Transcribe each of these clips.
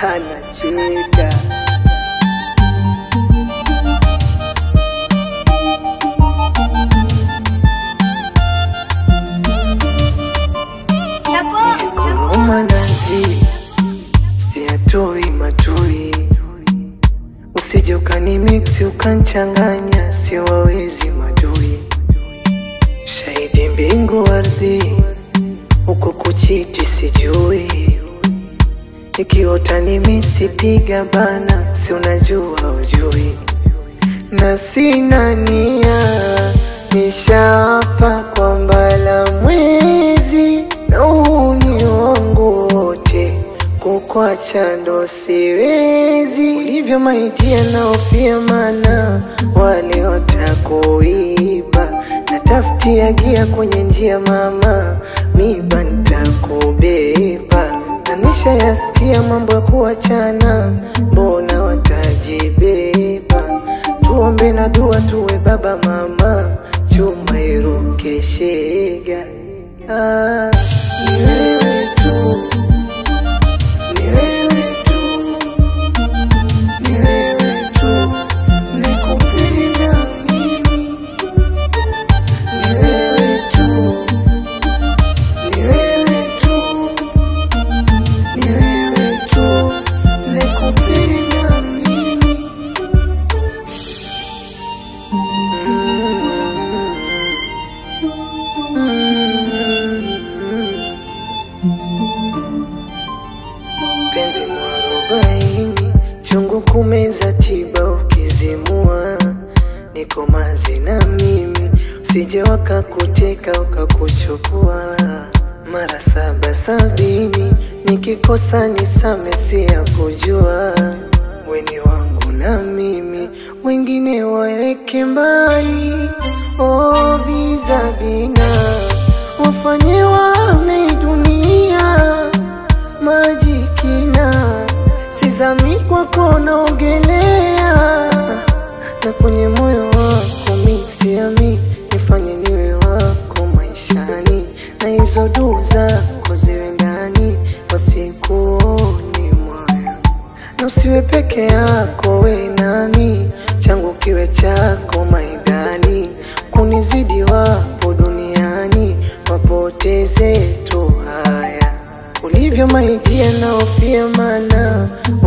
anacheka Koroma nazi siatoi matoi, usije ukanimiksi ukanchanganya, sio wawezi madui. Shahidi mbingu ardhi, huko kuchiti sijui, ikiota nimesipiga bana, si unajua ujui, na sina nia nishaapa kwamba la mwezi na huu ni wangu wote, kukwacha ndo siwezi. Ulivyo maitia naofia, mana wale watakuiba, natafutia gia kwenye njia mama, miba nitakubeba, na nishayasikia mambo ya kuachana, mbona watajibeba? Tuombe na dua tuwe baba mama, chuma iruke shega. Ah, ni wewe tu, ni wewe tu, ni wewe tu, nikupenda mimi. Ni wewe tu, ni wewe tu, ni wewe tu, nikupenda mimi. penzi mwarobaini chungu kumeza tiba ukizimua niko mazi na mimi usije wakakuteka ukakuchukua mara saba sabini nikikosa nisame si ya kujua weni wangu na mimi wengine waeke mbali oh, vizabina wafanye wame dunia maji kina sizami kwako naogelea na kwenye moyo wako misiami nifanye niwe wako maishani na hizo duu zako ziwe ndani wasikuoni moyo na usiwe peke yako we nami changu kiwe chako maidani kunizidi wapo duniani wapoteze tu haya ulivyo maidia naofia mana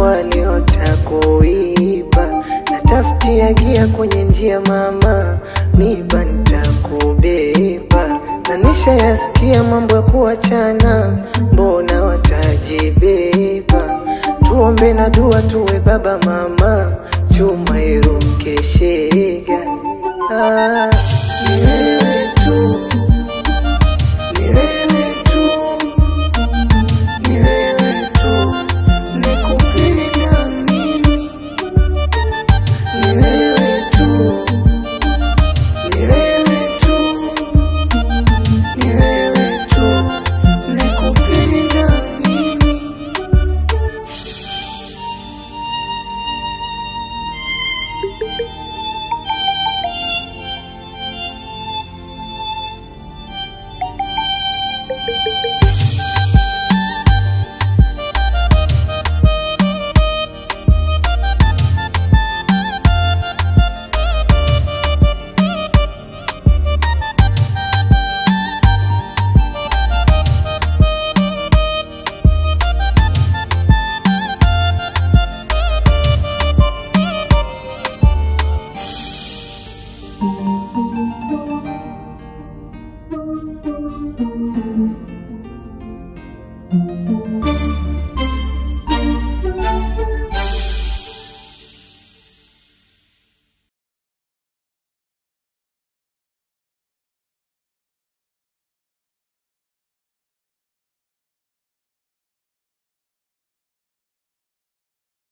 waliotakuiba natafutia gia kwenye njia mama miba nitakubeba na nishayasikia mambo ya kuachana mbona watajibeba tuombe na dua tuwe baba mama chuma iruke shega ah.